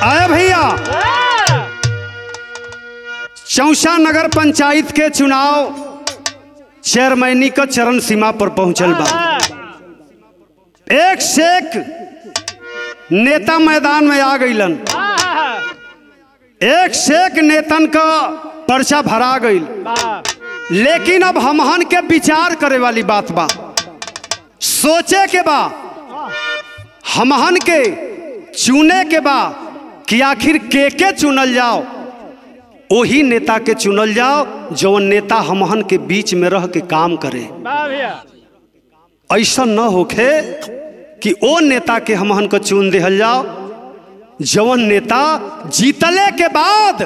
आया भैया चौसा नगर पंचायत के चुनाव चेयरमैनी का चरण सीमा पर पहुंचल बा एक से एक नेता मैदान में आ गईलन एक से एक नेतन का पर्चा भरा गईल लेकिन अब हमहन के विचार करे वाली बात बा सोचे के बा हमहन के चुने के बा कि आखिर के के चुनल जाओ वही नेता के चुनल जाओ जौन नेता हमहन के बीच में रह के काम करे ऐसा न होखे कि ओ नेता के हमहन को चुन दिहल जाओ जवन नेता जीतले के बाद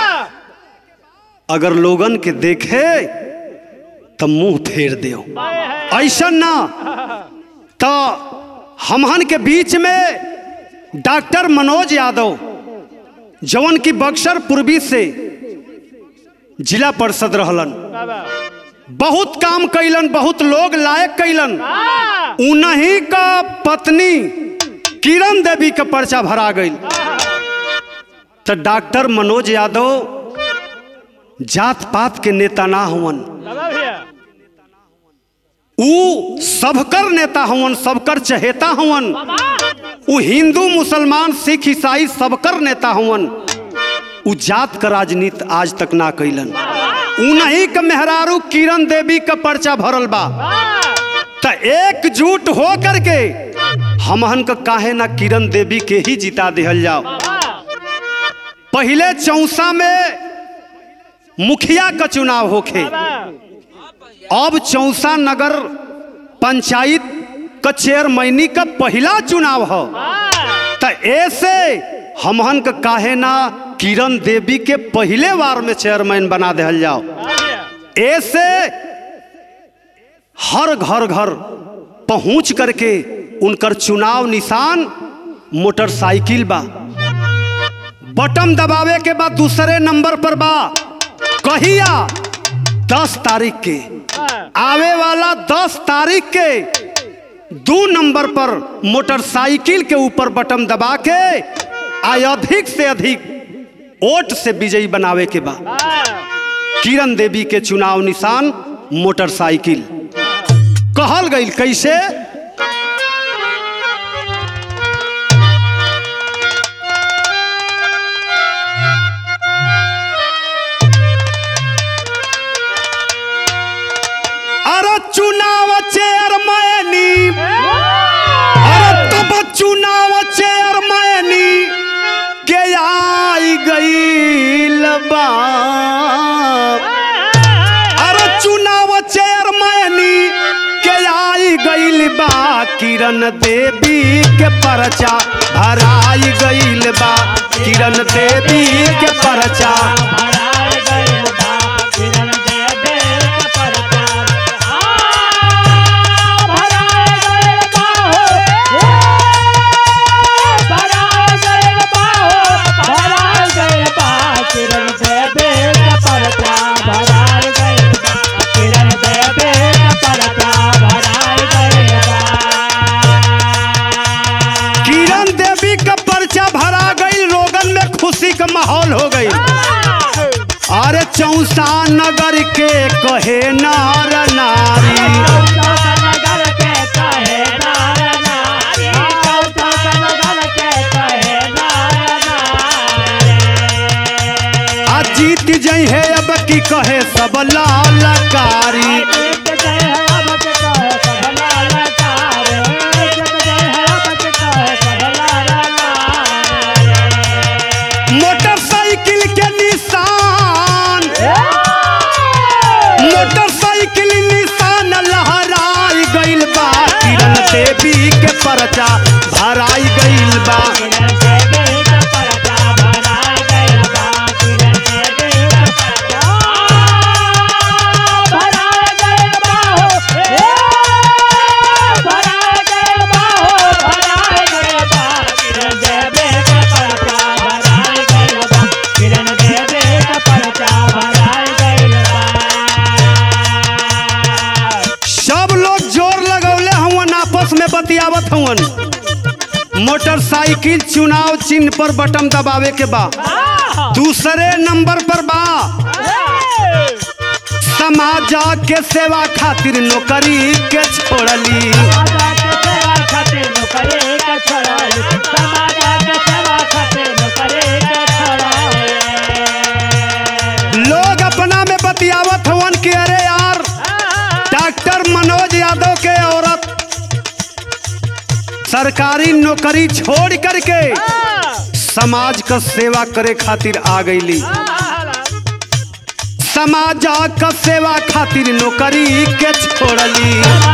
अगर लोगन के देखे तो मुंह फेर दियो ऐसा ना तो हमहन के बीच में डॉक्टर मनोज यादव जवन की बक्सर पूर्वी से जिला परिषद रहलन बहुत काम कैलन बहुत लोग लायक कैलन उन्हीं का पत्नी किरण देवी का पर्चा भरा गई तो डॉक्टर मनोज यादव जात पात के नेता ना हुवन ऊ सबकर नेता हुवन सबकर चहेता हुवन ऊ हिंदू मुसलमान सिख ईसाई सबकर नेता हुवन ऊ जात का राजनीति आज तक ना कैलन उन्हीं के मेहरारू किरण देवी का पर्चा भरल बा त एकजुट हो करके हमहन का काहे ना किरण देवी के ही जिता दिहल जाओ पहले चौसा में मुखिया का चुनाव होखे अब चौसा नगर पंचायत का चेयरमैनी का पहला चुनाव हो त ऐसे हमहन का काहे ना किरण देवी के पहले बार में चेयरमैन बना दिहल जाओ ऐसे हर घर घर पहुंच करके उनकर चुनाव निशान मोटरसाइकिल बा बटन दबावे के बाद दूसरे नंबर पर बा कहिया दस तारीख के आवे वाला दस तारीख के दो नंबर पर मोटरसाइकिल के ऊपर बटन दबा के आ अधिक से अधिक वोट से विजयी बनावे के बा किरण देवी के चुनाव निशान मोटरसाइकिल कहल गई कैसे अरे चुनाव चेयरमैनी अरे तब चुनाव चेयरमैनी के आई गईल बा अरे चुनाव चेयरमैनी के आई गईल बा किरण देवी के परचा भराई गईल बा किरण देवी के परचा किरण देवी का पर्चा भरा गई लोगन में खुशी का माहौल हो गई अरे चौसा नगर के कहे नार नारी आ जीत जई है अब की कहे सब लालकारी मोटरसाइकिल के निशान मोटरसाइकिल निशान लहराई गइल बा किरण देवी के परचा भराई गइल बा सब लोग जोर लगौले हवन आपस में बतियावत हवन मोटरसाइकिल चुनाव चिन्ह पर बटन दबावे के बा दूसरे नंबर पर बा समाज के सेवा खातिर नौकरी के छोड़ली लोग अपना में बतियावत हवन कि अरे यार डॉक्टर मनोज यादव के औरत सरकारी नौकरी छोड़ करके समाज का सेवा करे खातिर आ गईली समाज का सेवा खातिर नौकरी के छोड़ली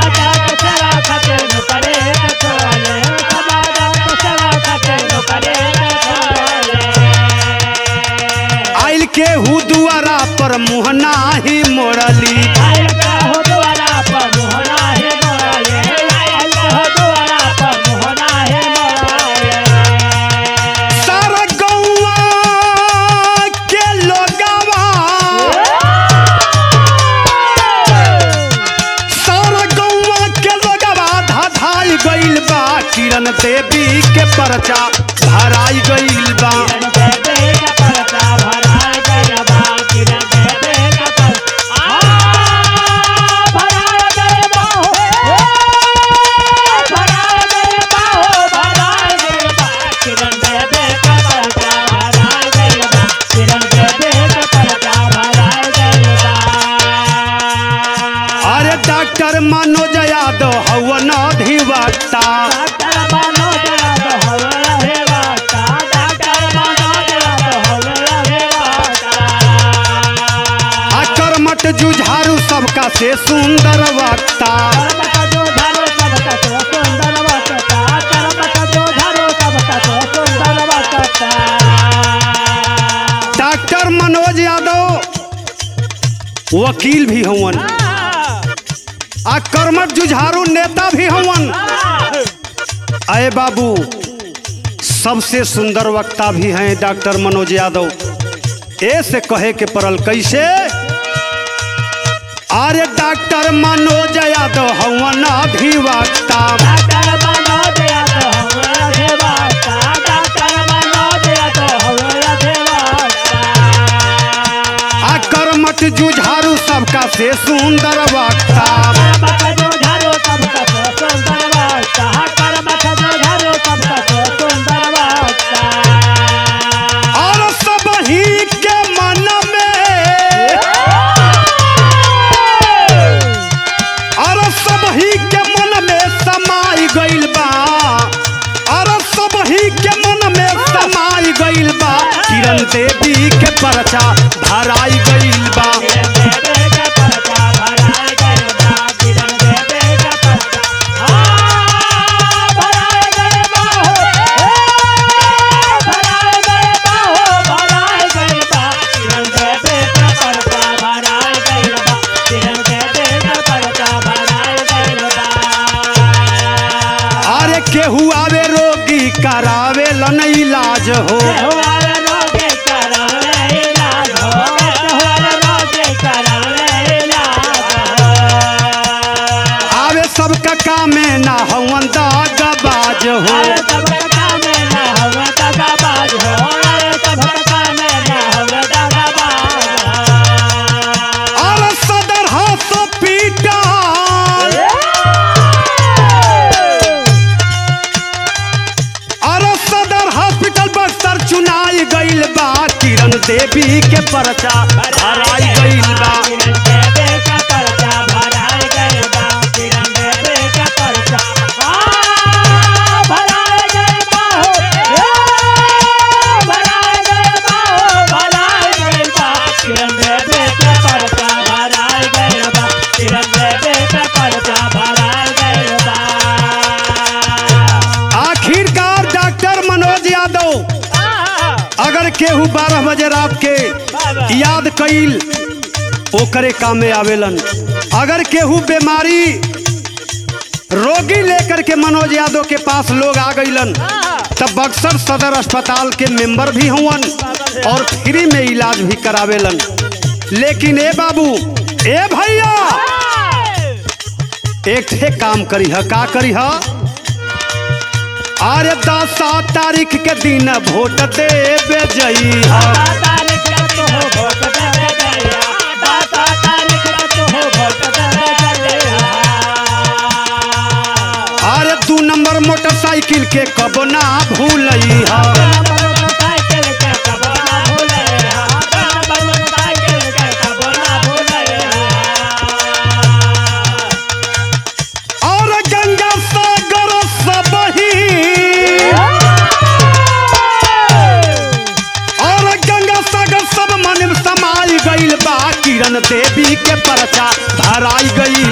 आइल के हु दुआरा पर मुहना ही मोड़ली सारा गौवा के लोगवा सारा गौवा के लोगवा धाधाई गइल बा किरण देवी के परचा भराई गइल बा अरे डॉक्टर मनोज यादव हवन अधिवक्ता अकर्मट जुझारू सबका से सुंदर वक्ता डॉक्टर मनोज यादव वकील भी हवन आ कर्मठ जुझारू नेता भी हवन अय बाबू सबसे सुंदर वक्ता भी हैं डॉक्टर मनोज यादव ए से कहे के पड़ल कैसे अरे डॉक्टर मनोज यादव हवन अधिवक्ता आ कर्मठ जुझारू सबका से सुंदर वक्ता और सब ही के मन में और सब ही के मन में समाई गइल बा और सब ही के मन में समाई गइल बा किरण देवी के परचा भराई गइल बा अरे केहू आवे रोगी करावे लन इलाज हो आवे सबका कामे ना हवन दागबाज हो और सदर हॉस्पिटल और सदर हॉस्पिटल बक्सर चुनाई गइल बा किरण देवी के परचा भराई गइल बा आखिरकार डॉक्टर मनोज यादव अगर केहू बारह बजे रात के याद कईल ओकरे काम में आवेलन अगर केहू बीमारी रोगी लेकर के मनोज यादव के पास लोग आ गईलन तब बक्सर सदर अस्पताल के मेंबर भी हुवन और फ्री में इलाज भी करावेलन लेकिन ए बाबू ए भैया एक ठे काम करी ह का करी ह अरे दसा तारीख के दिन वोट देवे जइहा अरे दू नंबर मोटरसाइकिल के कब ना भूलइहा और गंगा सागर सबही और गंगा सागर सब मन में समाई गईल बा किरण देवी के परचा धराई गई